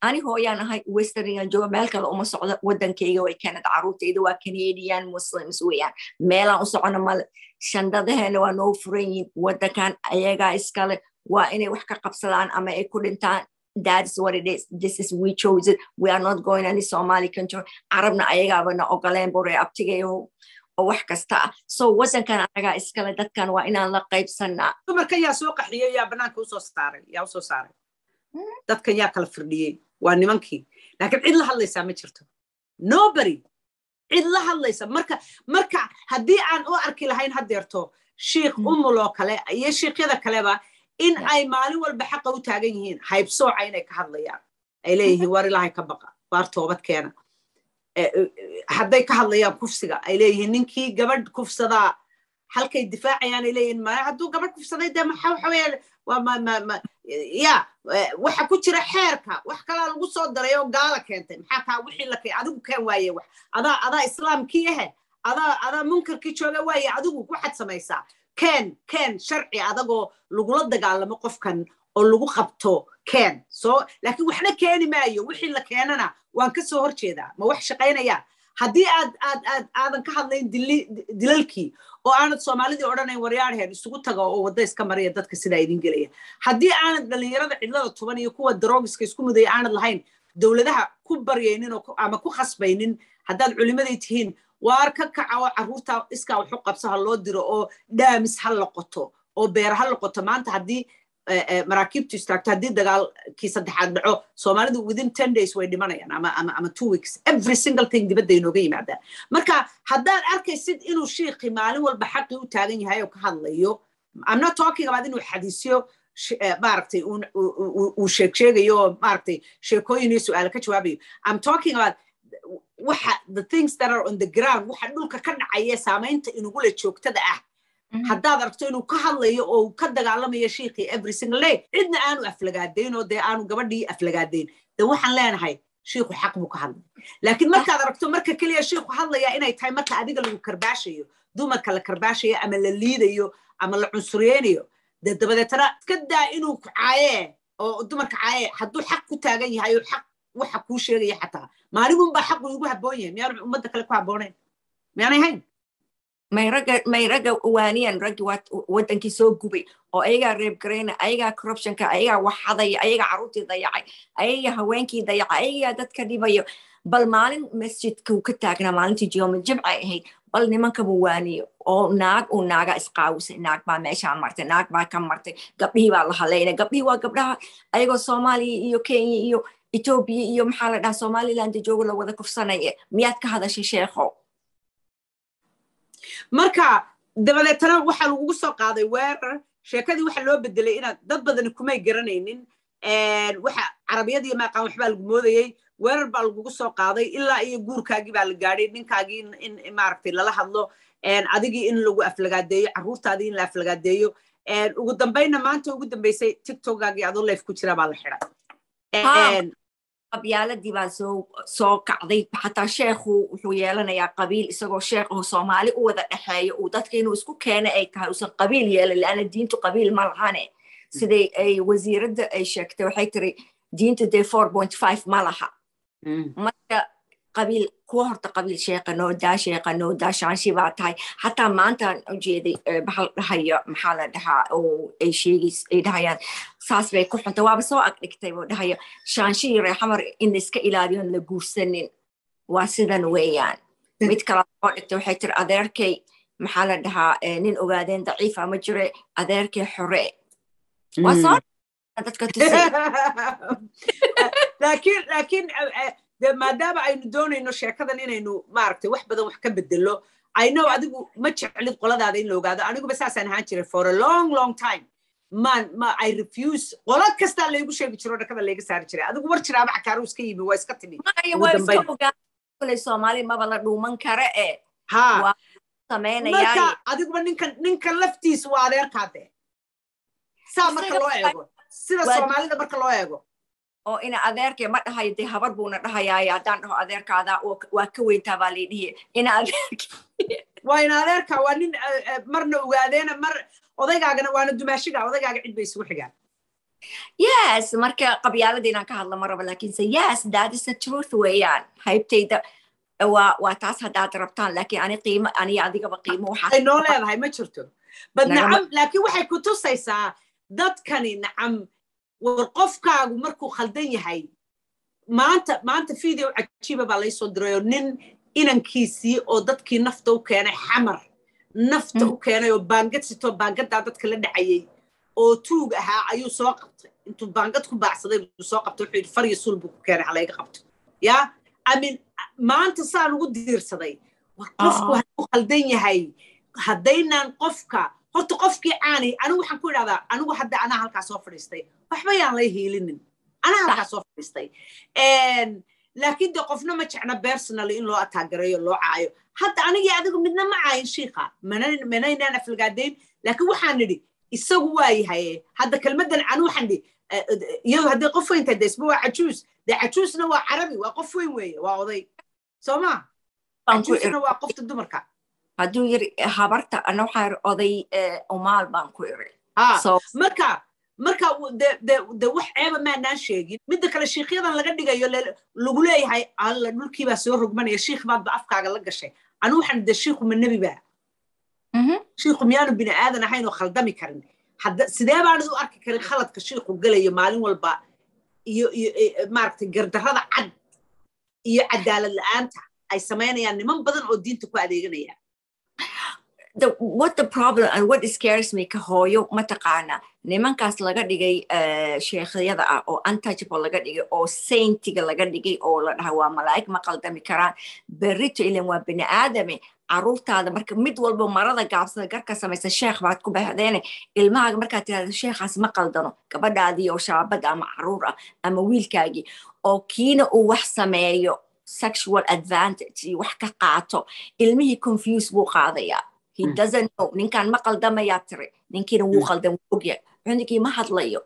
ani hooyaan ahay westerngan jooga meel kale uma socdo wadankayga way canada caruurtayda waa canadian muslims weeyaan meelaan u socono male shandadaheena waa noo furan yihiin wadankan ayagaa iskale waa inay wax ka qabsadaan ama ay ku dhintaan that's what it is this is we chose it we are not going any somali country carabna ayagaaba na ogoleen bore abtigayo oo wax kasta ah so wadankan anagaa iskale dadkan waa inaan la qaybsanaa dumarkan yaa soo qaxiyey yaa banaanka usoo saaray yaa usoo saaray dadkan yaa kala firdhiyey waa nimankii laakiin cid la hadlaysaa ma jirto nobody cid la hadlaysa marka marka haddii aan u arki lahayn haddeerto shiikh umuloo kale iyo shiikyada kaleba in ay maalin walba xaqa u taagan yihiin haybsooca inay ka hadlayaan ay leeyihiin war ilaahay ka baqa waar toobad keena hadday ka hadlayaan kufsiga ay leeyihiin ninkii gabadh kufsadaa halkay difaacayaan ay leeyihiin ma hadduu gabadh kufsaday dee maxa waxa weeye waa ma ma ma ya waxa ku jira xeerka wax kalaa lagu soo daray oo gaala keentay maxaa kaa wixii la keen adigu keen waaye wax adaa adaa islaamkii ahe adaa adaa munkarkii jooga waaye adigu waxaad samaysaa keen keen sharci adagoo lagula dagaalamo qofkan oo lagu qabto keen soo laakiin waxna keeni maayo wixii la keenana waan ka soo horjeedaa ma wax shaqaynayaan haddii aad aad aad aadan ka hadlayn dilalkii oo aanad soomaalidii odhanayn waryaarheen isugu taga oo wadda iska maraya dadka sidaa idin gelaya haddii aanad dhallinyarada cidlada tuban iyo kuwa daroogiska isku mudaya aanad lahayn dowladaha ku baryaynin ama ku khasbaynin haddaad culimaday tihiin waar ka kaca oo carruurta iskaa waxu qabso ha loo diro oo dhaamis ha la qoto oo beera ha la qoto maanta haddii maraakiibtu istaagto haddii dagaalkii saddexaad dhaco soomaalidu within ten days way dhimanayaan ama ama ama two weeks every single thing dibadda inooga yimaadaan marka haddaad arkaysid inuu shiikhi maalin walba xaqii u taagan yahay oo ka hadlayo i'm not talking about inuu xadiisyo maaragtay uu sheeg sheegayo oo maaragtay sheekooyin iyo su'aalo ka jawaabayo i'm talking about waxa the things that are on the ground waxa dhulka ka dhacaya saamaynta inugula joogtada ah haddaad aragto inuu ka hadlayo oo ka dagaalamayo shiikhii every single day cidna aanu aflagaadayn oo dee aanu gabadhii aflagaadayn de waxaan leenahay shiikhu xaq buu ka hadlay laakiin markaad aragto marka keliya shiikhu hadlaya inay tahay marka adiga lagu karbaashayo dumarka la karbaashayo ama la liidayo ama la cunsureynayo dee dabadeetana iska daa inuu ku caayee oo dumarka caayee hadduu xaq ku taagan yahay oo xaq waxa kuu sheegaya xataa maaligunbaa xaqu igu habboon yahay miyaanu ummadda kale ku habboonayn miyaanay hayn may ragga may ragga waaniyan raggi waa wadankii soo gubay oo ayagaa reebgarayna ayagaa corruptionka ayagaa waxadaya ayagaa carruurtii dayacay ayagaa haweenkii dayacay ayagaa dadka dhibayo bal maalin masjidkuu ka taagnaa maalintii jiyoma jimcay ahayd bal nimankaba waaniyo oo naag uu naaga isqaawisay naag baa meeshaa martay naag baa ka martay gabdhihii baa la haleynay gabdhihii waa gabdhaha ayagoo soomaaliya iyo kenya iyo etoobiya iyo maxaa la dhahaa somaliland joogo la wada kufsanaya miyaad ka hadashay sheekho marka dabadeetana waxaa lagugu soo qaaday weerar sheekadii waxa loo bedelay inaad dad badani kumay garanaynin waxa carabiyadii maaqaan waxbaa lagu moodayey weerar baa lagugu soo qaaday ilaa iyo guurkaagii baa la gaadhay ninkaagii in maaragtay lala hadlo adigii in lagu aflagaadeeyo carruurtaadii in la aflagaadeeyo ugu dambayna maanta ugu dambaysay tiktokaagii adoo leef ku jira baa la xidhay qabyaaladii baa soo soo kacday xataa sheekhu wuxuu yeelanayaa qabiil isagoo sheekhu soomaali u wada dhexeeyo uu dadka inuu isku keena ay tahay uusan qabiil yeelan laana diintu qabiil ma lahane siday ay wasiiradda ay sheegtay waxay tiri diintu dee four point five ma laha marka qabiil kuwa horta qabiil sheeqa noodaa sheeqa noodaa shaanshi baa tahay xataa maantaan ujeeday baxal dhahaya maxaa la dhahaa oo ay sheegays ay dhahayaan saas bay ku xunta waaba soo agdhigtay buu dhahaya shaanshihii reexamar in la iska ilaaliyon la guursanin waa sidan weeyaan mid kale soo dhigtay waxay tiri adeerkay maxaa la dhahaa nin ogaadeen daciifa ma jire adeerkay xore waa soo dadka tusay laakiin laakiin de maadaama aynu doonayno sheekadan inaynu maaragtay wax badan wax ka bedelo i know adigu ma jeclid qoladaada in la ogaado aniguba saasaan ahaan jiray for a long long time man ma i refuse qola kastaa laygu sheegi jiro dhakada layga saari jiray adigu war jiraaba cakaaru iska yimi waa iska timi kule soomaali maba la dhuuman kara e ha sameynaya marka adiguba ninkan ninkan laftiisu waa adeerkaade saa marka loo eego sida soomaalida marka loo eego oo ina adeerkay ma dhahayo dee habar buuna dhahayaaye haddaan dhaho adeerkaada waa ka weyntaa baa laydhihi ina adeerka waa ina adeerka waa nin marna ogaadeena mar odaygaagana waana dumaashiga odaygaaga cid bay isugu xigaan yes marka qabyaalada inaan ka hadla ma rabo laakiinse yes that is the truth weeyaan haybtayda waa waa taas haddaad rabtaan laakiin ani qiimo ani adigaba qiimo waxaa ay noo leedahay ma jirto bad nacam laakiin waxay ku tusaysaa dadkani nacam war qofkaagu markuu khaldan yahay maanta maanta video cajiiba baa laysoo dirayoo nin inankiisii oo dadkii nafta u keenay xamar nafta u keenay oo baangad sitoo baangaddaa dadka la dhacayay oo tuug ahaa ayuu soo qabtay intuu baangad ku baacsaday buu soo qabtay wuxuu yidhi farya suul buu ku keenay halayga qabto yaa amin maanta saan ugu diirsaday war qofku hadduu khaldan yahay haddaynaan qofka horta qofkii caanay anigu waxaan ku idhahdaa anigu hadda anaa halkaa soo fadhiistay waxba yaan lay hiilinin anaa halkaa soo fadhiistay laakiin de qofna ma jecna personally in loo ataagareeyo loo caayo hadda anigii adigu midna ma caayin shiika manaynaan aflagaadayn laakiin waxaan nidhi isagu waa yahay hadda kelmaddan anu waxaan nidhi iyadu haddii qof weyn tahay desba waa cajuus dee cajuusna waa carabi waa qof weyn weeye waa oday soo ma cajuusna waa qofta dumarka hadduu yiri habarta ana waxaa yiri oday umaal baan ku iri marka marka de wax ceeba maanaan sheegin midda kale shiikyadan laga dhigayo lagu leeyahay alla dhulkiibaa soo rogmanaya shiikh baadba afkaaga la gashay anu waxaan de shiikhu ma nebi baa shiikhu miyaanu bini aadan ahayn oo khaldami karin sidee baanad u arki karin khaladka shiikhu gelayo maalin walba iyo iyo maaragtay gardarrada cad iyo cadaalad la'aanta ay samaynayaan niman badan oo diinta ku adeeganaya the what the problem and what scares me ka hooyo mataqaana nimankaas laga dhigay sheekhyada ah oo untouchable laga dhigay oo saintiga laga dhigay oo la dhaha waa malaa'ig ma qaldami karaan berrito ilan waa bini aadame caruurtaada marka mid walba marada gaabsada garka samaysa sheekh baad ku bahdeene ilmahaaga markaad tirahda sheekhaas ma qaldano gabadhaadii oo shaabada ama caruur ah ama wiilkaagii oo kiina uu wax sameeyo sexual advantage iyo wax ka qaato ilmihii confuse buu qaadayaa he doesn't know ninkan ma qaldamayaa tiri ninkiina wuu qaldan wuu ogyahay cunugii ma hadlayo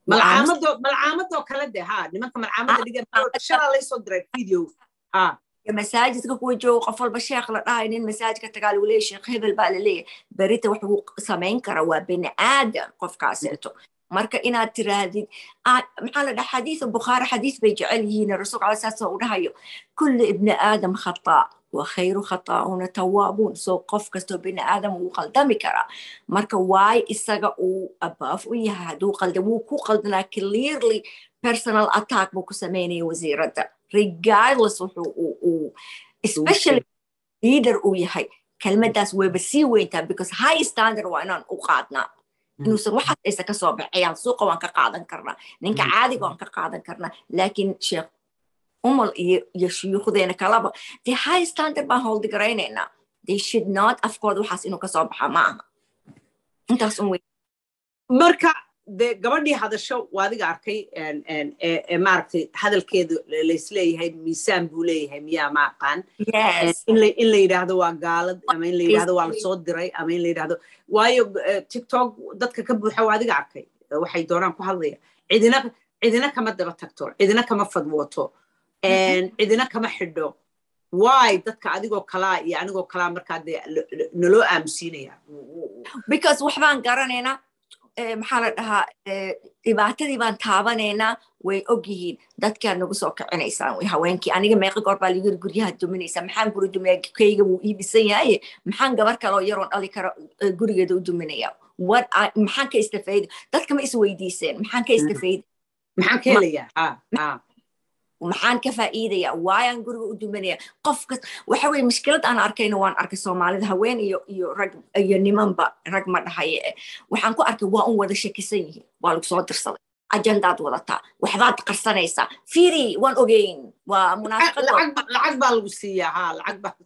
malcaamadoo kale de ha nimanka malcaamada dhigan shalaa laysoo diray video ha masaajidka kuwa jooga qof walba sheekh la dhahay nin masaajidka tagaa lagu leeyahy sheekh hebel baa laleeyahay berita wax uu samayn kara waa bini aadan qofkaaseeto marka inaad tiraahdid maxaa la dhaha xadiisa bukhaari xadiis bay jecel yihiin rasuulka ala saasoo u dhahayo kulli ibni aadam khataa wa khayru khataa'una tawaabuun soo qof kastoo bini aadam wuu qaldami karaa marka waay isaga uu abaaf u yahay hadduu qaldan wuu ku qaldanaa clearly personal attack buu ku samaynaya wasiiradda regardless wuxuu uu especially leader uu yahay kelmaddaas wayba sii weyntaa because high standard waa inaan u qaadnaa inuusan waxaas aysa ka soo baxayaan suuqa waan ka qaadan karnaa ninka caadiga waan ka qaadan karnaa laakiin sheekh umal iyo iyo shuyuukhdeena kalaba dee high standard baan howldigaraynayna they should not afkooda waxaas inuu kasoo baxa ma aha intaas un wey marka de gabadhii hadasho waa adiga arkay maaragtay hadalkeedu laysleeyahay miisaan buu leeyahay miyaa ma aqaan in la yidhaahdo waa gaalad ama in la yidhaahdo waa lasoo diray ama in la yidhaahdo waayo tiktok dadka ka buuxa waa adiga arkay waxay doonaan ku hadlaya cidina cidina kama daba tagto cidina kama fadwooto cidina kama xidho waay dadka adigoo kalaa iyo anigoo kalaa markaa dee naloo aamusiinaya because waxbaan garanaynaa maxaa la dhahaa dhibaatadii baan taabanaynaa way og yihiin dadkaa nagu soo kicinaysaan way haweenkii aniga meeqa goor baa ligiri guryaha duminaysaa maxaan guri duminaya kayga wuu ii dhisan yahaye maxaan gabar kaloo yaroon dhali karo gurigeeda u duminaya what maxaan ka istafayda dadka ma isweydiiseen maxaan ka istafayda maxaan ka helayaa maxaan ka faa'iidaya waayaan guriga u dumanaya qof kas waxa weye mushkilad aan arkayna waan arkay soomaalida haween iyo iyo rag iyo nimanba rag ma dhahaye eh waxaan ku arkay waa un wada shakisan yihiin waa lagu soo dirsaday ajandaad wadataa waxbaad qarsanaysaa firi waan ogeyn waa munaafiqad lacag baa lagu siiyaa ha lacag baa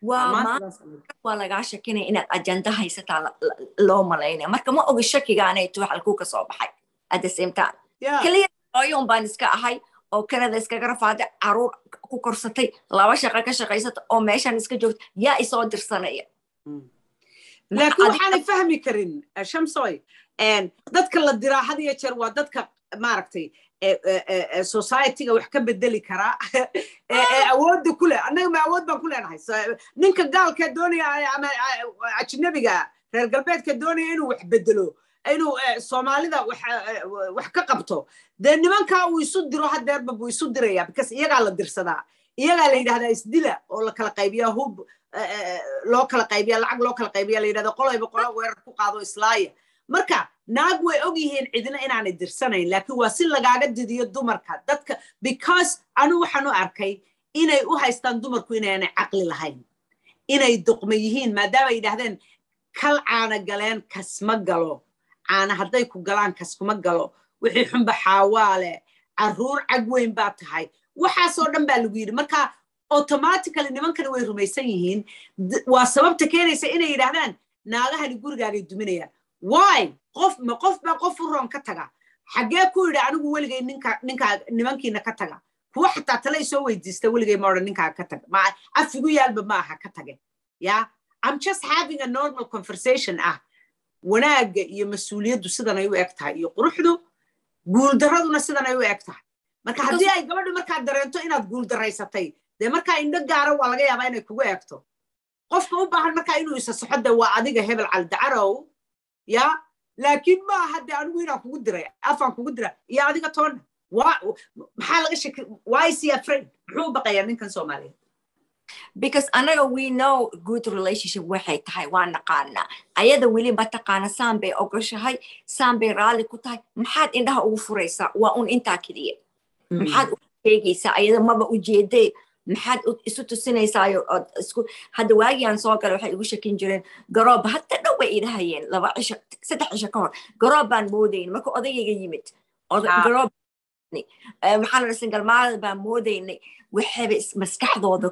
waa lagaa shakinaya inaad ajanda haysataa loo malaynaya marka ma ogi shakigaanayto wax alkuu ka soo baxay at the same time keliya hooyon baan iska ahay oo kanada iskaga rafaaday caruur ku korsatay laba shaqo ka shaqaysata oo meeshan iska joogta yaa isoo dirsanaya laakiin waxaanay fahmi karin shamsoy dadka la diraa had iyo jeer waa dadka maaragtay societyga wax ka bedeli karaa ee awoodda ku leh annaga ma awood baan ku leenahay ninka gaalka doonaya ama ajnabiga reer galbeedka doonaya inuu wax bedelo inuu soomaalida wax ka qabto dee nimankaa uu isu diro hadeerba buu isu diraya because iyagaa la dirsadaa iyagaa la yidhahdaa isdila oo la kala qaybiya hub loo kala qaybiya lacag loo kala qaybiya la yidhahda qolayba qola weerar ku qaado islaaya marka naag way og yihiin cidina inaanay dirsanayn laakiin waa si lagaaga didiyo dumarka dadka because anu waxaan u arkay inay u haystaan dumarku inaanay caqli lahayn inay duqma yihiin maadaama yidhahdeen kal caana galeen kasma galo caana hadday ku galaan kaskuma galo wixii xunba xaawaale carruur cag weyn baa tahay waxaasoo dhan baa lagu yidhi marka automatically nimankani way rumaysan yihiin waa sababta keenaysa inay yidhahdaan naagahani gurigaagay duminayaan why qof ma qof baa qof u roon ka taga xaggee ku yidhi anigu weligay ninka ninkaa nimankiina ka taga kuwa xataa tale isoo weydiista weligay ma odhan ninkaa ka taga ma afigu yaalba ma aha ka tage ya i'm just having a normal conversation ah wanaagga iyo mas-uuliyaddu sidanay u eg tahay iyo quruxdu guuldaraduna sidanay u eg tahay marka haddii ay gabadhu markaa dareento inaad guuldaraysatay dee markaa indho gaara waa laga yaabaa inay kugu egto qofka u baahan markaa inuu isa soxo de waa adiga hebel caldacarow ya laakiin ma aha de anigu inaan kugu diray afaan kugu dira iyo adiga toonna maxaa laga shaki why is he afraid muxuu u baqayaa ninkan soomaaliyeed because anaga we know good relationship waxay tahay waa naqaanaa ayada weli ma taqaana saan bay ogoshahay saan bay raalli ku tahay maxaad indhaha ugu furaysaa waa un intaa keliya maxaad u sheegaysaa ayada maba ujeedee maxaad isu tusinaysayo isku hadda waagiaan soo gala waxay igu shakin jireen garoob hadda dhow bay idahayeen laba cisho saddex cisho ka hor garoob baan moodayn marka odayayga yimid garoob maxaa la singalmaalada baan moodaynay waxayba maskaxdooda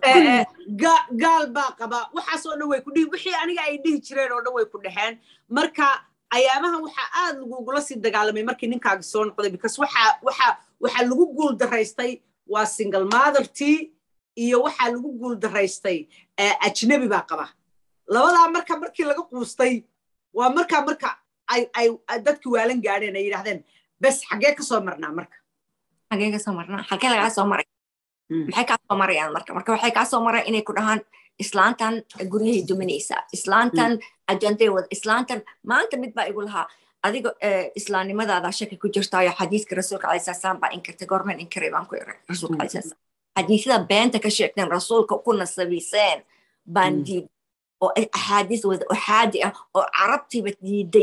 gaal baa qaba waxaasoo dhan way ku dhihi wixii aniga ay dhihi jireen oo dhan way ku dhexeen marka ayaamahan waxaa aad lagugula sii dagaalamay markii ninkaagi soo noqday because waxa waxa waxaa lagu guul daraystay waa single mothertii iyo waxaa lagu guul daraystay ajnabi baa qaba labadaa marka markii laga quustay waa markaa marka ay ay dadkii waalan gaadheen ay yidhahdeen bes xaggee ka soo marnaa marka xagee kasoo marnaa xagee lagaa soo maray maxay kaa soo marayaan marka marka waxay kaa soo maraan inay ku dhahaan islaantan guryahay duminaysaa islaantan ajanday wada islaantan maanta mid baa igu lahaa adiga islaamnimadaada shaki ku jirtaayo xadiiska rasuulka alai salaam baa inkirtay goormeen inkiray baan ku iray rasuulka alai salaam xadiisyada beenta ka sheegteen rasuulka ku nasabiiseen baan diiday oo axaadiis wada uxaadi ah oo carabtiiba diiday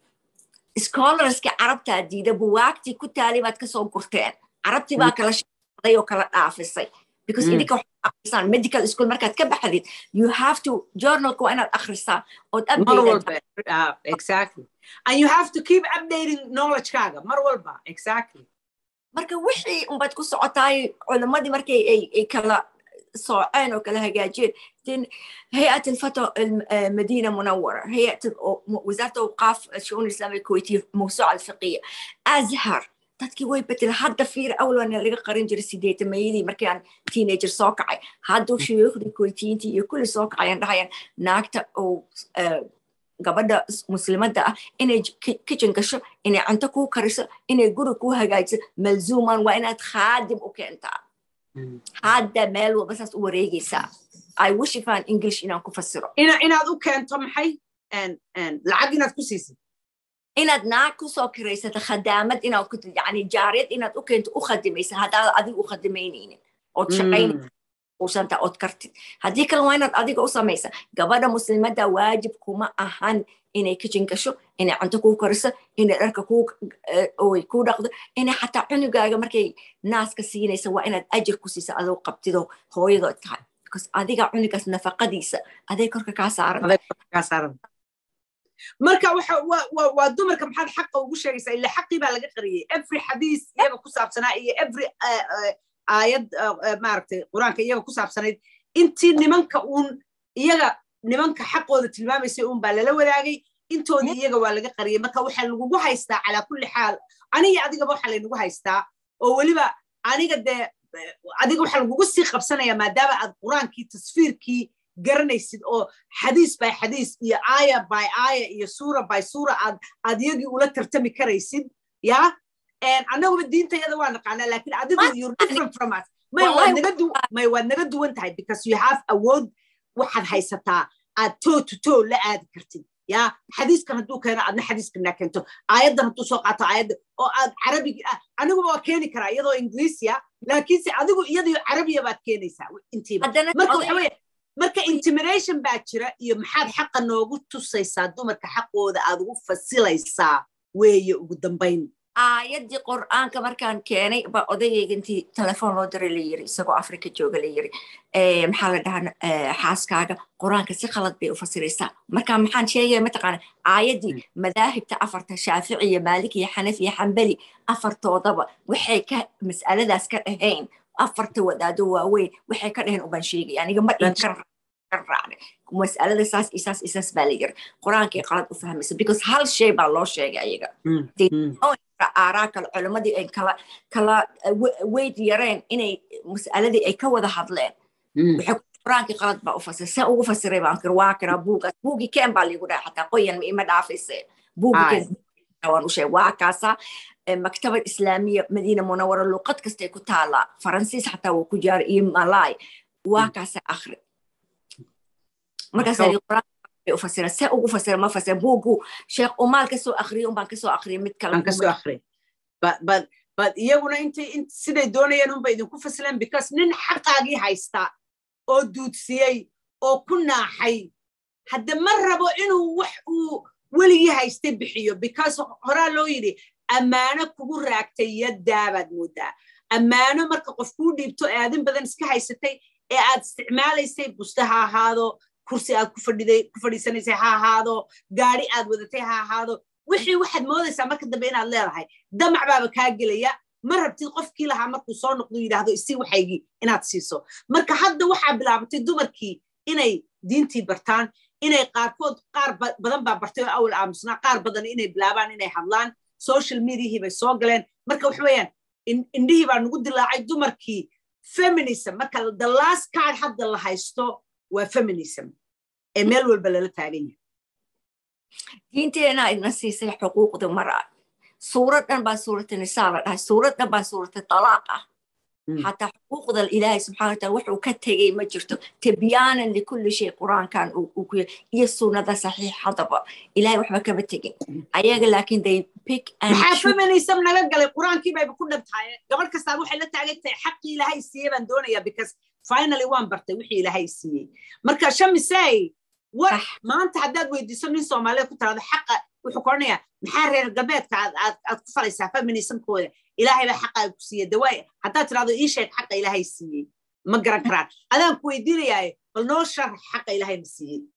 scholarski carabtaa diida buwaagtii ku taali baad kasoo gurteen carabtii baa kala shaqday oo kala dhaafisay because idinka waxaad akhrisaan medical school markaad ka baxdid you have to journalka waa inaad akhrisaa ood exactly and you have to keep updating knowledge-kaaga mar walba exactly marka wixii unbaad ku socotaay culimmadii markay ay kala صاعين وكلا هجاجين دين هيئة الفتوى المدينة منورة هيئة وزارة أوقاف الشؤون الإسلامية الكويتية موسوعة الفقهية أزهر dadkii way betel hadda fiir awlana laga qarin jiray sideetamayadii markaan teenager soo kacay hadduu shuyuukhdii kuweytiyiintii iyo kulli soo kacayaan dhahayaan naagta oo gabadha muslimadda ah inay kitchen gasho inay cunto kuu kariso inay guri kuu hagaajiso malzuuman waa inaad khaadim u keentaa hadda meel walba saas u wareegaysaa i wish ifaan english inaan ku fasiro inaad u keento maxay lacag inaad ku siisid inaad naag kusoo kiraysata khadaamad inaad ku yani jaariyad inaad u keento u khadimaysa haddaad adiga u khadimaynaynin ood shaqaynaysa usanta ood kartid haddii kale waa inaad adiga u samaysa gabadha muslimadda waajib kuma ahan inay kitchen gasho inay cunto kuu kariso inay dharka kuu dhaqdo inay xataa cunugaaga markay naaska siinaysa waa inaad ajir ku siisa adoo qabtido hooyadood tahay because adiga cunugaas nafaqadiisa aday korka kaa saaran marka waa dumarka maxaad xaqa ugu sheegaysaa ila xaqii baa laga qariyey every xadiis iyaga ku saabsanaa iyo every aayad maaragtay qur-aanka iyaga ku saabsanayd intii nimanka uun iyaga nimanka xaqooda tilmaamaysay uun baa lala wadaagay intoodii iyaga waa laga qariyey marka waxaa lagugu haystaa calaa kulli xaal aniga adigaba waxaa laynagu haystaa oo weliba aniga dee adiga waxaa lagugu sii qabsanaya maadaama aad qur-aankii tasfiirkii garanaysid oo xadiis by xadiis iyo aaya by aaya iyo suura by suura aad aad iyagii ula tartami karaysid ya annaguba diintayada waa naqaanaa lakin adigu you're different from us may waad naga du may waad naga duwan tahay because you have awood waxaad haysataa aad toe to toe la aadi kartid yaa xadiiskan hadduu keeno adna xadiiskanaa keento aayaddan hadduu soo qaato aayadda oo aad carabiga ah aniguba waa keeni karaa iyadoo ingiriisiya laakiinse adigu iyadiyo carabiya baad keenaysaa intiiba marka waxa weye marka intimidation baa jira iyo maxaad xaqa noogu tusaysaa dumarka xaqooda aad ugu fasilaysaa weeye ugu dambayn aayaddii qur'aanka markaan keenay ba odayayga intii telefoon loo diray la yiri isagoo afrika jooga la yiri maxaa la dhahaa xaaskaaga qur-aanka si khalad bay u fasiraysaa marka maxaan sheegaya mataqaana aayaddii madaahibta afarta shaafici iyo maalik iyo xanaf iyo xambali afartoodaba waxay ka mas'aladaas ka dhahayn afarta wadaado waaweyn waxay ka dhaheen ubaan sheegaya aniga ma dhin ka raacday mas'alada saas iyo saas iyo saas baa la yiri qur-aankii qalad u fahmaysa because hal shay baa loo sheegay ayaga aaraa kale culimmadii ay kala kala weyd yareen inay mas'aladii ay ka wada hadleen waxay qur-aankii qalad baa u fasiray see ugu fasiray baan kiri waa kiraa buugaas buugii keen baa liigu dhahay xataa qoyan ima dhaafayse buugii keen waan u sheeg waa kaasa maktabad islaamiya madiina munawara luqad kastay ku taalaa faransiis xataa wuu ku jaaray iyo malaay waa kaasa akhri markaas ufasira see ugu fasira ma fasira buugu sheekh umaal kasoo akriya unbaan kasoo akriya mid kale kasoo akriya bad iyaguna intay siday doonayeen unba idinku fasileen because nin xaqaagii haysta oo duudsiyey oo ku naaxay hadde ma rabo inuu wax uu weligii haystay bixiyo because horaa loo yidhi ammaano kugu raagtay yaddaabaad moodaa ammaano marka qof kuu dhiibto ee aadin badan iska haysatay ee aad isticmaalaysay buste ha ahaado kursi aad ku fadhiday ku fadhiisanaysay ha ahaado gaari aad wadatay ha ahaado wixii waxaad moodaysaa marka dambe inaad leedahay damac baaba kaa gelaya ma rabtid qofkii lahaa markuu soo noqdo yidhaahdo isii waxaygii inaad siiso marka hadda waxaa bilaabatay dumarkii inay diintii bartaan inay qaarkood qaar badan baa bartay oo awal aamusnaa qaar badan inay bilaabaan inay hadlaan social mediahii bay soo galeen marka waxa weeyaan indhihii baa nagu dilaacay dumarkii feminism marka the last card hadda la haysto waa feminism ee meel walba lala taagan yahay diinteena idna siisay xuquuqda mara suurad dhan baa suurata nisaa la dhahay suurad dhan baa suurata talaaq ah xataa xuquuqda ilaahay subxana wataala wuxuu ka tegey ma jirto tibyaanan likulli shay qur-aankan uu ku iyo sunnada saxiixadaba ilaahay waxba kama tegin ayaga laakiin they pick maxaa feminism naga galay qur-aankii bayba ku dhabtahay gabadh kastaa waxay la taagan tahay xaqii ilaahay siiyey baan doonaya because finally waan bartay wixii ilaahay siiyey marka shamisay war maanta haddaad weydiiso nin soomaaliyeed ku tiraado xaqa wuxuu koranayaa maxaa reer galbeedka aad ku falaysaa feminismkooda ilaahay baa xaqaa ku siiyey dawaay haddaad tirahdo ii sheeg xaqa ilaahay siiyey ma garan karaan adaan ku weydiinayaaye bal noo sharax xaqa ilaahay ma siiyey